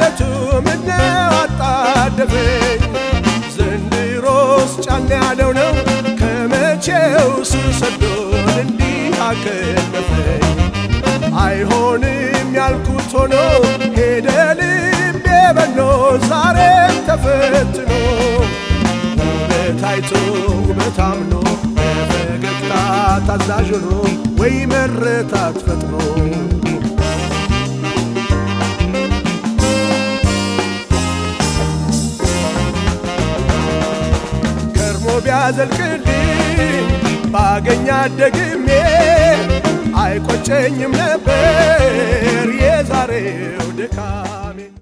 በዕለቱ ምነው አጣደፈኝ ዘንድሮስ ጫን ያለው ነው ከመቼው ስር ሰዶን እንዲህ አከነፈኝ አይሆንም ያልኩት ሆኖ ሄደ ልቤ በኖ ዛሬም ተፈትኖ ውበት አይቶ ውበት አምኖ በፈገግታ ታዛዥ ሆኖ ወይ መረታት ፈጥኖ ከርሞ ቢያዘልቅልኝ ባገኛት ደግሜ አይቆጨኝም ነበር የዛሬው ድካሜ